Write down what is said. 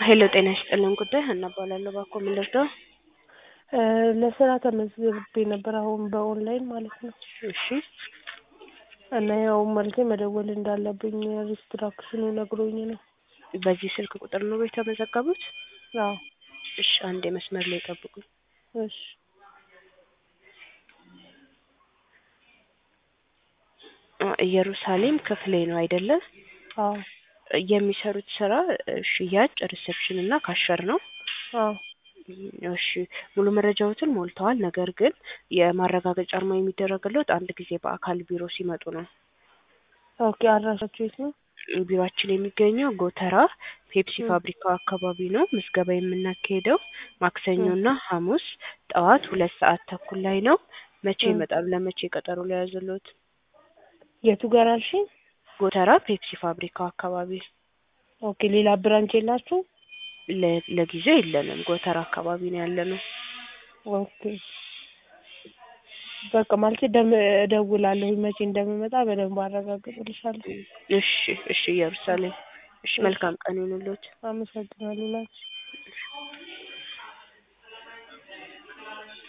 ሄሎ ጤና ይስጥልን ጉዳይ ሀና እባላለሁ። እባክዎ ምን ልርዳው? እ ለስራ ተመዝግቤ ነበር አሁን በኦንላይን ማለት ነው። እሺ እና ያው መልሴ መደወል እንዳለብኝ ሪስትራክሽኑ ነግሮኝ ነው። በዚህ ስልክ ቁጥር ነው የተመዘገቡት? አዎ እሺ አንዴ መስመር ላይ ጠብቁኝ። እሺ አ ኢየሩሳሌም ክፍሌ ነው አይደለ? አዎ የሚሰሩት ስራ እ ሽያጭ፣ ሪሴፕሽን እና ካሸር ነው። አዎ እሺ ሙሉ መረጃዎትን ሞልተዋል። ነገር ግን የማረጋገጫ አርማ የሚደረግልዎት አንድ ጊዜ በአካል ቢሮ ሲመጡ ነው። ኦኬ አድራሻችሁ የት ነው? ቢሮአችን የሚገኘው ጎተራ ፔፕሲ ም። ፋብሪካው አካባቢ ነው። ምዝገባ የምናካሄደው ማክሰኞና ሐሙስ ጠዋት ሁለት ሰዓት ተኩል ላይ ነው። መቼ ም። ይመጣሉ? ለመቼ ቀጠሮ ሊያዝልዎት? የቱ ጋር አልሽኝ? ጎተራ ፔፕሲ ፋብሪካው አካባቢ። ኦኬ ሌላ ብራንች የላችሁም? ለ- ለጊዜው የለንም። ጎተራ አካባቢ ነው ያለነው። ኦኬ በቃ ማለት ደም እደውላለሁ መቼ እንደምመጣ በደንብ አረጋግጥልሻለሁ። እሺ እሺ ኢየሩሳሌም። እሺ መልካም ቀን ይሁንልዎት። አመሰግናለሁ ላንቺ